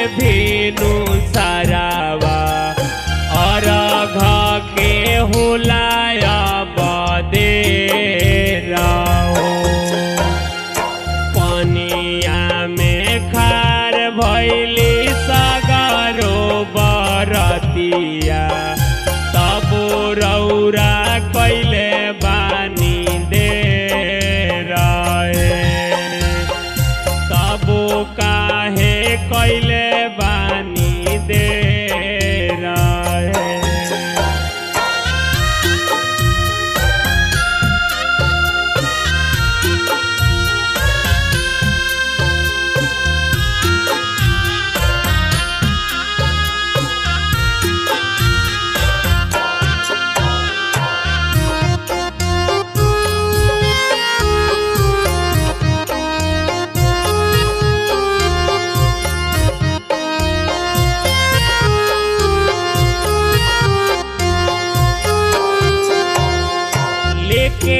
भीनु सरावा अरघ के हुलाया बदे रहो पनिया में खार भैली सगरो बरतिया तब रौरा कैले बानी दे रहे तबो काहे कैले बानी दे रहे लेके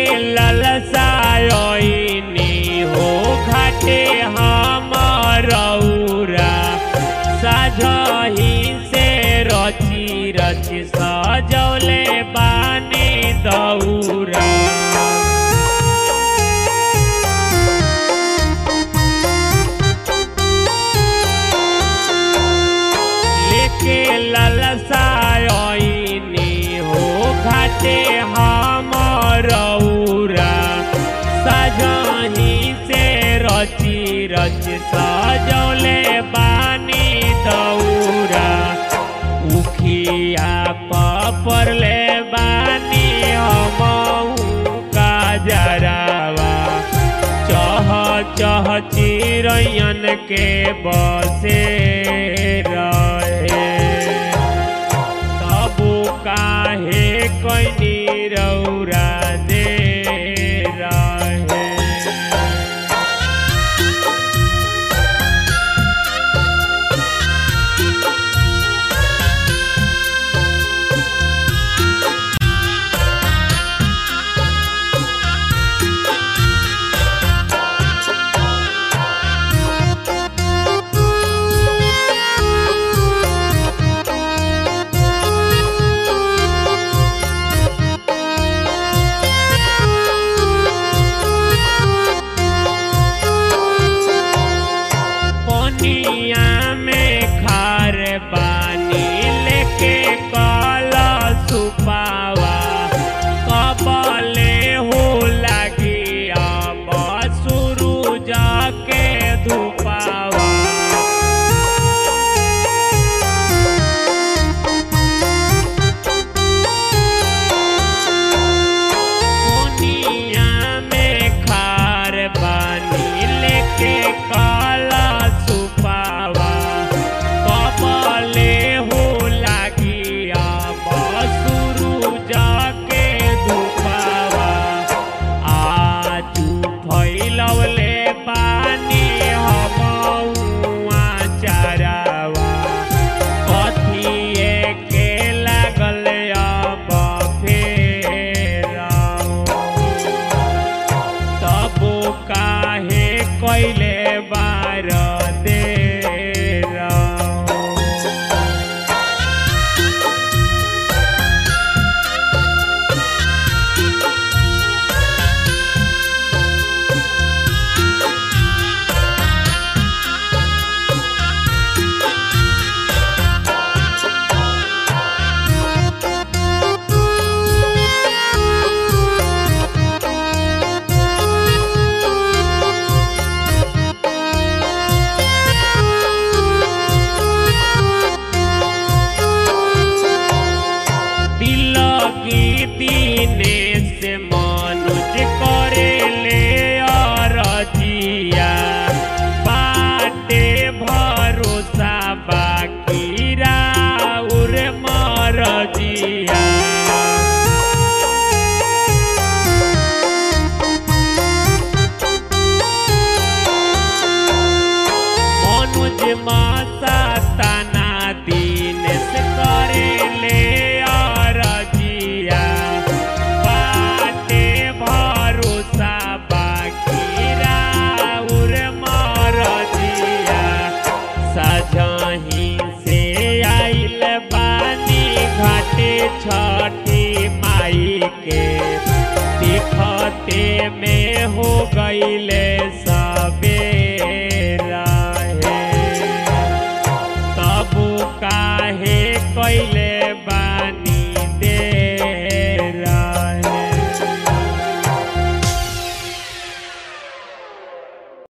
ललसायनी हो घाटे हमरौरा साझही से रची रची सजौले बानी दौरा लेके ललसायनी हो घाटे हमरौरा सजही से रची रची सजौले बानी दौरा उखिया पपरले बानी हमहू का जरावा चह चह चिरैयन के बसे रहे तबु काहे कैनी रौरा दे रहे पनिया में खार पानी लेके कल सुपावा कबले हो लगी अब शुरू जाके धुपावा दुनिया में खार बानी लेके काला सुपावा कबले हो लागी अब शुरू जाके धुपावा आजू फैलवले बानी हमहुआ चारावा कथिए के लागल अब फेराओ तबो काहे कैले बार दे तिलकी दीने से मनुज करे ले अरजिया बाटे भरोसा बाकी राउर मरजिया मनुज मासा तना दीन से करे ले अरजिया बाटे भरोसा बाकी राउर मरजिया सजही छठी माई के दिखते में हो गईले सबेरा हे तब काहे कैले बा